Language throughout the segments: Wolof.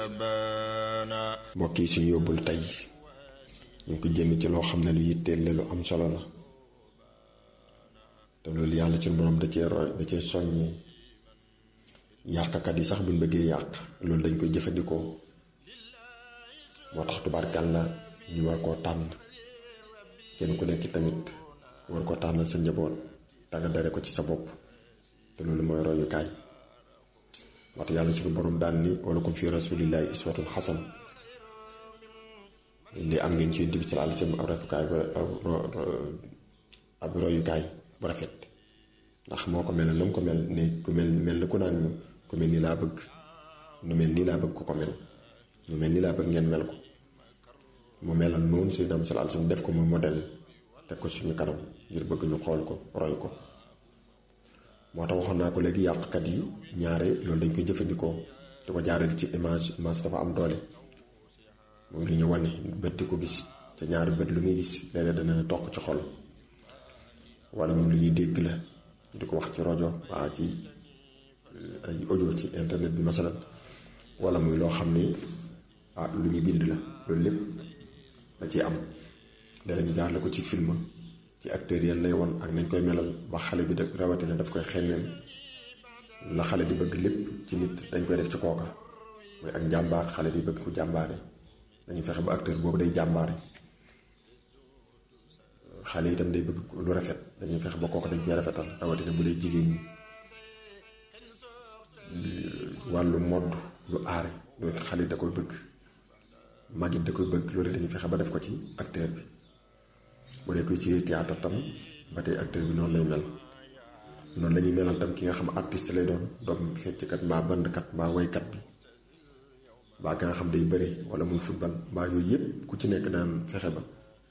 mbokk yi suñu yóbbul tey ñu ngi ko jëme ci loo xam ne lu yitteel la lu am solo la te loolu yàlla suñu borom da cee roy da cee soññee yàqkat yi sax buñ bëggee yàq loolu dañ koy jëfandikoo moo tax tubaarkal la ñu war koo tànn kenn ku nekk tamit war koo tànnal sa njaboot te nga dare ko ci sa bopp te loolu mooy royukaay waxtu yàlla suñu borom daan ni wala kum fi rasulillahi iswatun xasan li am ngeen ci yonent bi sallallahu alayhi wasallam ab royukaay ab royukaay bu rafet ndax moo ko mel na mu ko mel ne ku mel mel na ku naan ñu ku mel ni laa bëgg nu mel nii laa bëgg ku ko mel nu mel nii laa bëgg ngeen mel ko mu meloon moom Seydina sallallahu alayhi wasallam def ko muy modèle teg ko suñu kanam ngir bëgg ñu xool ko roy ko moo tax waxoon naa ko léegi yàqkat yi ñaare loolu dañ koy jëfandikoo di ko jaareel ci image image dafa am doole mooy lu ñu wane bët di ko gis te ñaari bët lu muy gis léeg-léeg dana ne toq ci xol wala moom lu ñuy dégg la di ko wax ci rajo waa ci ay audio ci internet bi masalan wala muy loo xam ne ah lu ñuy bind la loolu lépp da ciy am léeg ñu jaarale ko ci film ci acteurs yan lay won ak nañ koy melal ba xale bi da rawatina daf koy xeeñeel la xale di bëgg lépp ci nit dañ koy def ci kooka mooy ak njàmbaar xale di bëgg ku jàmbaare dañuy fexe ba acteur boobu day jàmbaare xale itam day bëgg lu rafet dañuy fexe ba kooka dañ koy rafetal rawatina bu dee jigéen ñi wàllu modd lu aare loolu xale da koy bëgg magit da koy bëgg loolu dañuy fexe ba def ko ci acteur bi bu dee koy ci théâtre tam ba tey acteur bi noonu lay mel noonu la ñuy melal tam ki nga xam artiste lay doon doom fecckat mbaa bandkat mbaa woykat bi mbaa ka nga xam day bëre wala muy football mbaa yooyu yëpp ku ci nekk daan fexe ba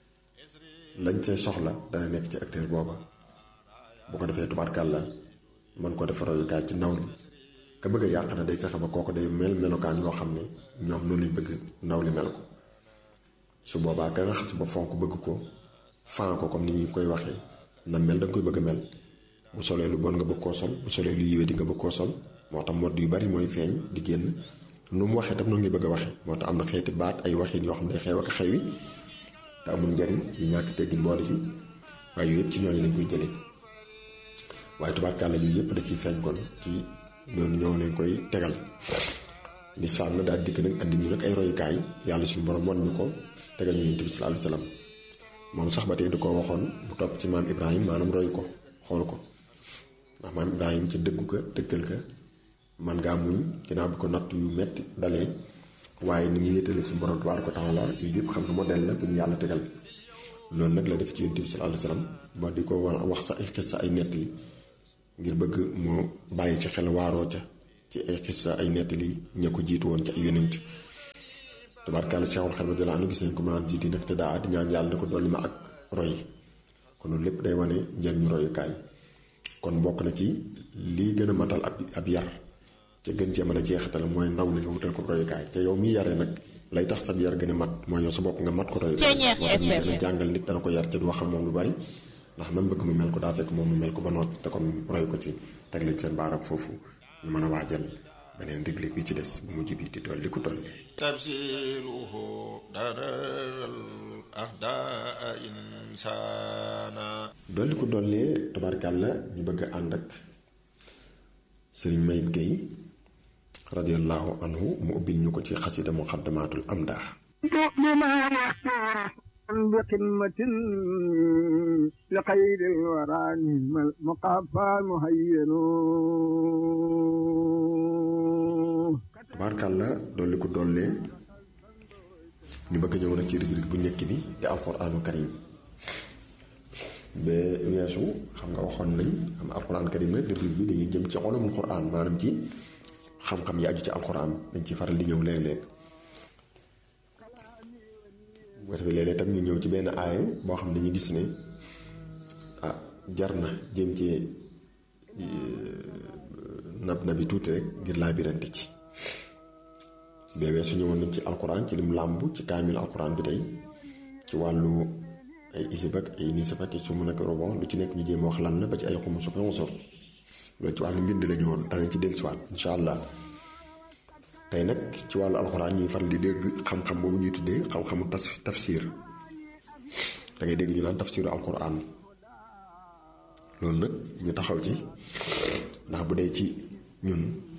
lañ see soxla dana nekk ci acteur booba bu ko defee tubaarkàlla mën ko def royukaay ci ndaw li ka bëgg a yàq na day fexe ba kooku day mel melokaan yoo xam ne ñoom noonu lañ bëgg ndaw li mel ko su boobaa ka nga xas ba fonk bëgg ko fan ko comme ni ñu koy waxee na mel da nga koy bëgg a mel bu solee lu bon nga bëgg koo sol bu solee lu yiwee di nga bëgg koo sol moo tax modd yu bari mooy feeñ di génn nu mu waxee tam noonu ngi bëgg a waxee moo tax am na xeeti baat ay waxin yoo xam ne xew ak xew yi te amul njariñ yu ñàkk teggin boole ci waaye yooyu yëpp ci ñooñu lañ koy jëlee waaye tubaarkàlla yooyu yëpp da ciy feeñ kon ci noonu ñoo leen koy tegal lislaam na daal dikk nag andi ñu nag ay royukaay yàlla suñu borom wan ñu ko tegal ñu yonent bi sallallahu alayhi wasallam moom sax ba tey du ko waxoon mu topp ci maam Ibrahim maanaam roy ko xool ko ndax maam Ibrahim ci dëggu ka dëggal ka man ngaa muñ ginnaaw bi ko natt yu metti dalee waaye ni mu yéetale suñu borom tabaaraka wa taala yooyu yëpp xam nga modèle la bu ñu yàlla tegal loolu nag la def ci yonent bi sallallahu alayhi wasallam ba di ko wax sa ay xissa ay nettali ngir bëgg moo bàyyi ci xel waaroo ca ci ay xissa ay nettali ña ko jiitu woon ci ay yonent tabaarkalla Seexul Xadiim radiyallaahu anhu gis nañ ko mënaan jiiti nag te daa di ñaan yàlla ne ko dolli ma ak roy kon loolu lépp day wane njëriñu royukaay kon bokk na ci lii gën a matal ab ab yar ca gën cee mën a jeexital mooy ndaw li nga wutal ko royukaay te yow mi yaree nag lay tax sab yar gën a mat mooy yow sa bopp nga mat ko royukaay moo tax ñu gën a jàngal nit dana ko yar ca du wax ak moom lu bari ndax nam bëgg mu mel ko daa fekk moom mu mel ko ba noot te kon roy ko ci teg leen seen baarab foofu ñu mën a waajal beneen réglé bi ci des bu mujj bi di dolli ku dolli tabsiruhu daral ahdaa insana dolli ku dollee tabarkàlla ñu bëgg a ànd ak sëriñ Mayib Gueye radiallahu anhu mu ubbil ñu ko ci xasida muqaddamatul amdah بقمة لخير الورى مقافى مهين tabaarkàlla dolli ko dollee ñu bëgg ñëw nag ci rubrique bu njëkk bi di alquraanu karim ba weesu xam nga waxoon nañ am alquraan karim nag rubrique bi dañuy jëm ci ulumul quraan maanaam ci xam-xam yi aju ci alquraan dañ ci faral di ñëw léeg-léeg bu ko defee léeg-léeg tam ñu ñëw ci benn aaye boo xam ne dañuy gis ne ah jar na jëm ci nab na bi tuuti rek ngir laa birante ci beewee su ñëwoon nañ ci alquran ci lim làmb ci kaamil alquran bi tey ci wàllu ay isib ak ay nisab ak su mu nekk robon lu ci nekk ñu jéem wax lan la ba ci ay xumu sup sor loolu ci wàllu mbind la ñu woon danañ ci dellusiwaat incha allah tey nag ci wàllu alxuraan ñuy faral di dégg xam-xam boobu ñuy tuddee xam-xamu tas tafsir da ngay dégg ñu naan tafsiru alxuraan loolu nag ñu taxaw ci ndax bu dee ci ñun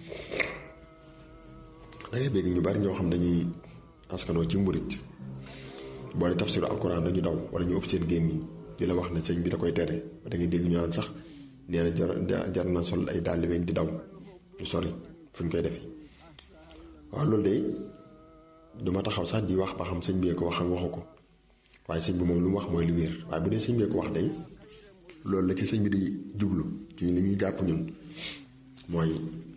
da ngay dégg ñu bari ñoo xam dañuy askanoo ci mburit boo ne tafsiru alxuraan dañu daw wala ñu ëpp seen gémmiñ di la wax ne sëñ bi da koy tere da ngay dégg ñu naan sax nee na jar jar na sol ay dàll di daw du sori fu ñu koy defee waaw loolu de duma taxaw sax di wax ba xam sëñ bee ko wax ak waxu ko waaye sëñ bi moom lu mu wax mooy lu wér waaye bu dee sëñ bee ko wax day loolu la ci sëñ bi di jublu ci li ñuy jàpp ñun mooy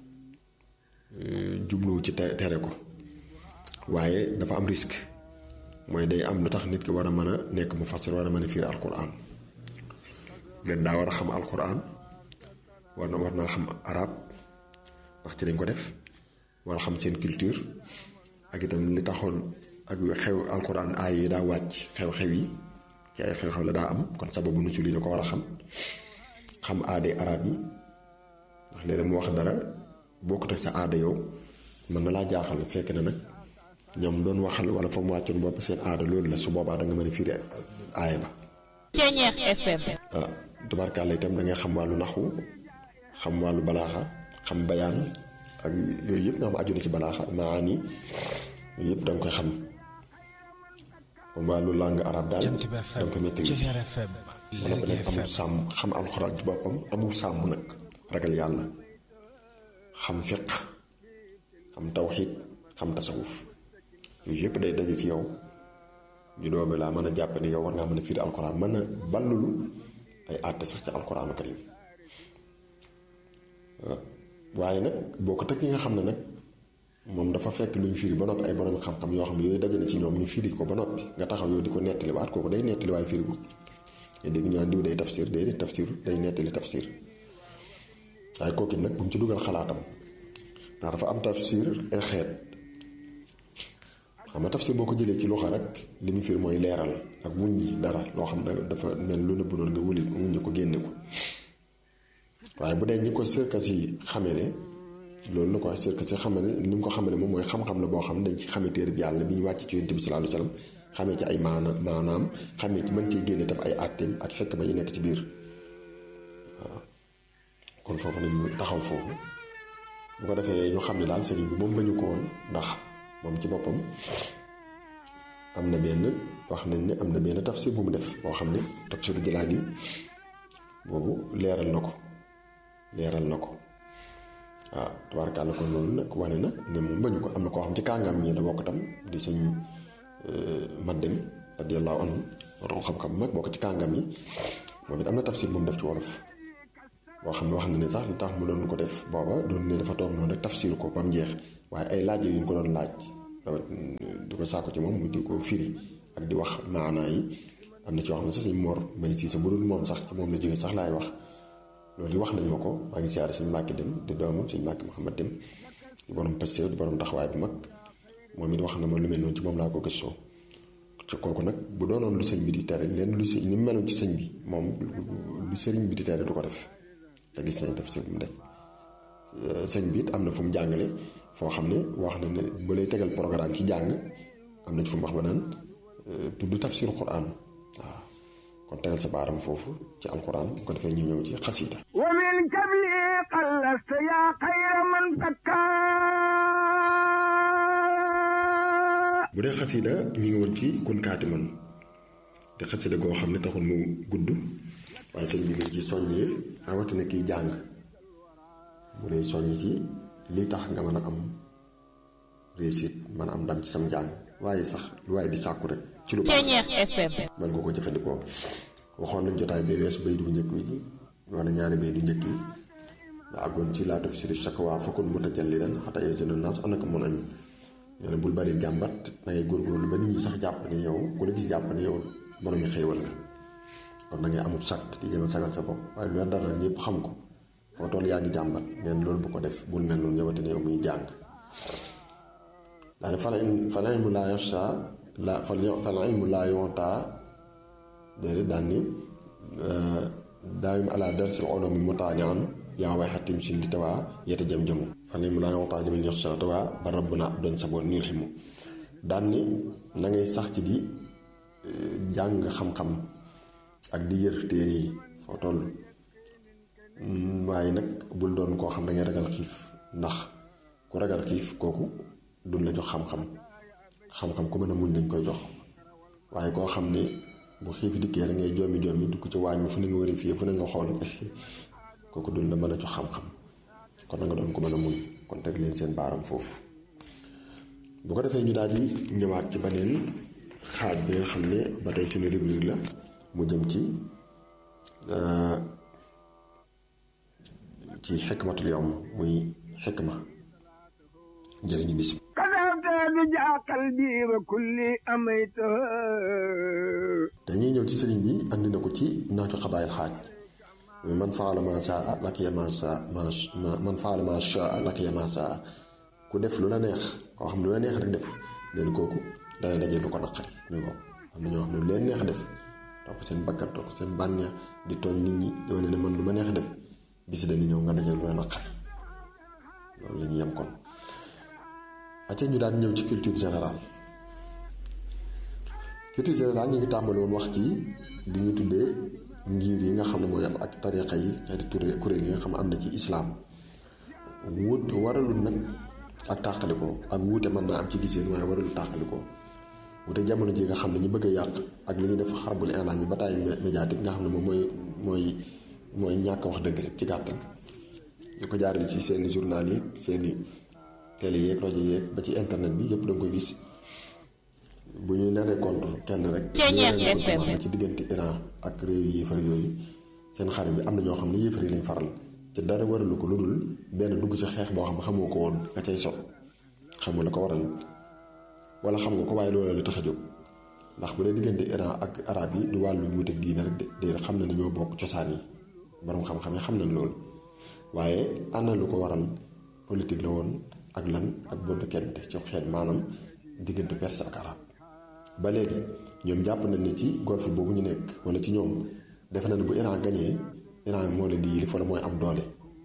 jubluwu ci tere ko waaye dafa am risque mooy day am lu tax nit ki war a mën a nekk mu fasir war a mën a fiir alquran ngeen daa war a xam alquran war na war naa xam arab ndax ci dañ ko def war a xam seen culture ak itam li taxoon ak xew alquran aay yi daa wàcc xew-xew yi ci ay xew-xew la daa am kon sababu nu li da ko war a xam xam aade arab yi ndax léeg mu wax dara bokkut ak sa aada yow mën na laa jaaxal fekk na nag ñoom doon waxal wala fa mu wàccoon bopp seen aada loolu la su boobaa da nga mën a firi aaya ba. Ceeñeex FM. ah tubaarkàlla itam da ngay xam wàllu naxu xam wàllu balaaxa xam bayaan ak yooyu yëpp nga xam aju na ci balaaxa maani yooyu yëpp da nga koy xam comme wàllu langue arabe daal da nga koy maîtriser wala ba nekk amul sàmm xam alxuraan ci boppam amul sàmm nag ragal yàlla xam fiq xam tawxiid xam tasawuf yooyu yëpp day daje ci yow ñu doobe laa mën a jàpp ne yow war ngaa mën a firi alxuraan mën a ballulu ay àtte sax ci alxuraanu karim waaye nag boo ko teg ki nga xam ne nag moom dafa fekk lu ñu firi ba noppi ay borom xam-xam yoo xam ne yooyu daje na ci ñoom ñu firi ko ba noppi nga taxaw yow di ko nettaliwaat kooku day nettali waaye firi ko nga dégg ñu naan diw day tafsir day day tafsir day nettali tafsir waaye kooku nag bu mu ci dugal xalaatam ndax dafa am tafsir ay xeet xam nga tafsir boo ko jëlee ci loxo rek li mu firi mooy leeral ak wuññi dara loo xam ne dafa mel lu nëbb noonu nga wulil ko wuññi ko génne ko waaye bu dee ñi ko sërkas yi xamee ne loolu la ko wax sërkas yi xamee ne ni mu ko xamee ne moom mooy xam-xam la boo xam ne dañ ci xamee téere bi yàlla bi ñu wàcc ci yonent bi sallallahu alayhi wasallam xamee ci ay maana maanaam xamee ci mën cee génne tam ay àtteem ak xekma yi nekk ci biir waaw kon foofu nañu taxaw foofu bu ko defee ñu xam ne daal sëriñ bi moom bañu ko woon ndax moom ci boppam am na benn wax nañ ne am na benn tafsir bu mu def boo xam ne tafsiru Jalaal yi boobu leeral na ko leeral na ko waaw tubaarkàlla kon loolu nag wane na ne moom bañu ko am na koo xam ci kàngam ñi la bokk tam di sëñ Maddem radiyallahu anhu waroon xam-xam mag bokk ci kàngam yi moom it am na tafsir bu mu def ci wolof boo xam ne wax na ne sax lu tax mu doon ko def booba doon ne dafa toog noonu rek tafsir ko ba mu jeex waaye ay laaj yu ñu ko doon laaj di ko sàkku ci moom mu di ko firi ak di wax maanaa yi am na ci wax ne sax suñ Mor Mbay si sa bu dul moom sax ci moom la jógee sax laay wax loolu wax nañ ma ko maa ngi siyaare suñ Mbàkke dem di doomam suñ Mbàkke Muhammad dem di borom pastéef di borom taxawaay bu mag moom it wax na ma lu mel noonu ci moom laa ko gëstoo ci kooku nag bu doonoon lu sëñ bi di tere leen lu sëñ ni mu meloon ci sëñ bi moom lu sëriñ bi di tere du ko def te gis nañ def si mu def sëñ bi it am na fu mu jàngale foo xam ne wax na ne ba lay tegal programme ci jàng am na ci fu mu wax ba naan tudd tafsir quran waaw kon tegal sa baaram foofu ci alquran bu ko defee ñu ñëw ci xasiida wa min kabli qallasta yaa xayra man fakka bu dee xasiida ñu ngi woon ci kun kaati man te xasiida goo xam ne taxul mu gudd waaye sëñ bi ngi ci soññee rawatina kiy jàng bu dee soññ ci li tax nga mën a am réussite mën a am ndam ci sam njàng waaye sax lu waaye di sàkku rek ci lu baax Ceeñeex FM. mën nga ko jëfandikoo waxoon nañ jotaay bee weesu bay du njëkk wi wala ñaari bay du njëkk yi nga àggoon ci laa def siri chaque waa fokkul mu tajal li ren xata yéen naas anaka mun añ ñoo ne bul bari jàmbat da ngay góorgóorlu ba nit ñi sax jàpp ne yow ku la gis jàpp ne yow borom yi xéewal nga kon da ngay amul sag di jéem a sagal sa bopp waaye lu la dara ñëpp xam ko foo toll yaa ngi jàmbat neen loolu bu ko def bul mel noonu ñëwate ne yow muy jàng daane fala fala ilmu laa yasha la fala ilmu laa yonta déedéet daan ni daawim ala darsil ulumi mutaanian yaa way xatim sin di tawaa yeta jëm jëmu fan yi mu daa nga waxtaan jëmi jox sa tawaa ba rabb na ab doon saboon niir ximu daan ni na ngay sax ci di jàng xam-xam ak di yër téere yi foo toll waaye nag bul doon koo xam da ngay ragal xiif ndax ku ragal xiif kooku duñ la jox xam-xam xam-xam ku mën a muñ dañ koy jox waaye koo xam ne bu xiif dikkee da ngay joomi joomi dugg ci waañ mi fu ne nga war a fii fu ne nga xool kooku duñ la mën a jox xam-xam kon na nga doon ko mën a muñ kon teg leen seen baaram foofu bu ko defee ñu daal di ñëwaat ci beneen xaaj bi nga xam ne ba tey suñu rubrique la mu jëm ci ci xikmatul yawm muy xikma njëriñu bis bi كذبت بجع قلبي وكلي أميته te ñuy ñëw ci sëriñ bi andi na ko ci naaju xadaayil xaaj muy man faala ma saa lakiya ma saa ma man faala ma saa lakiya ma saa ku def lu la neex koo xam ne lu la neex rek def leen kooku dana daje lu ko naqari ñu ko am na ñoo xam ne lu leen neex def topp seen bakkan topp seen bànneex di tooñ nit ñi di wane ne man lu ma neex def bisi dañu ñëw nga daje lu la naqari loolu la ñuy yem kon acca ñu daal di ñëw ci culture générale culture générale ñu ngi tàmbali woon wax ci li ñu tuddee ngir yi nga xam ne mooy am ak tariqa yi xeeti turé kuréel yi nga xam ne am na ci islaam wut waralul nag ak tàqalikoo ak wuute mën naa am ci giseen waaye waralul tàqalikoo wute jamono ji nga xam ne ñu bëgg a yàq ak li ñu def xarbul inaan bi bataille médiatique nga xam ne moom mooy mooy mooy ñàkk wax dëgg rek ci gàttal ñu ko jaarale ci seeni journal yi seeni télé yeeg rajo yeeg ba ci internet bi yëpp da nga koy gis bu ñu naree contre kenn rek wax na ci diggante Iran ak réew yéefar yooyu seen xarit bi am na ñoo xam ne yéefar yi lañ faral ci dara waralu ko lu dul benn dugg ci xeex boo xam ne xamoo ko woon nga cay sot xamoo la ko waral wala xam nga ko waaye loolu la tax a jóg ndax bu dee diggante Iran ak arab yi du wàllu wuute ak diine rek de déedéet xam na ne ñoo bokk cosaan yi borom xam-xam yi xam nañ loolu waaye ana lu ko waral politique la woon ak lan ak bonn kente ci xeet maanaam diggante perse ak arab ba léegi ñoom jàpp nañ ne ci golfe boobu ñu nekk wala ci ñoom defe na ne bu Iran gañee Iran moo leen di yilif wala mooy am doole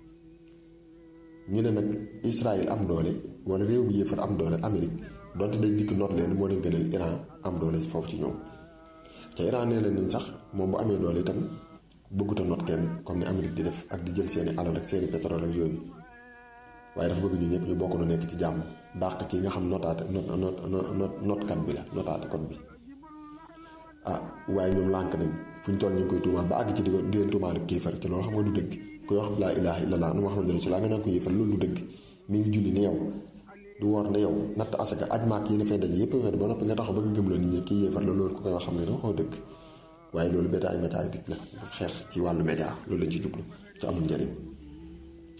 ñu ne nag Israël am doole wala réew mi yéefar am doole Amérique donte day dikk noot leen moo leen gënal Iran am doole foofu ci ñoom ca Iran nee leen nañ sax moom bu amee doole itam bëggut a noot kenn comme ni Amérique di def ak di jël seeni alal ak seeni pétrole ak yooyu waaye dafa bëgg ñu ñëpp ñu bokk nu nekk ci jàmm dàq kii nga xam notaate not not not notkat bi la notaate code bi ah waaye ñoom lànk nañ fu ñu toll ñu ngi koy tuumaal ba àgg ci di ko di leen tuumaal ak kéefar ci loolu xam nga du dëgg kuy wax laa ilaaha illallah nu Muhammadu rasulullah nga naan ko yéefar loolu du dëgg mi ngi julli ne yow du woor ne yow natt asaka aj maak yi ne fay daje yépp weer ba noppi nga taxaw bëgg gëm la nit ñi kii yéefar la loolu ku koy wax xam nga ne waxoo dëgg waaye loolu média ay média dik la xeex ci wàllu média loolu lañ ci jublu te amul njëriñ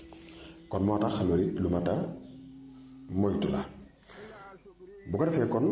kon moo tax loolu it lu mat a moytu la bu ko defee kon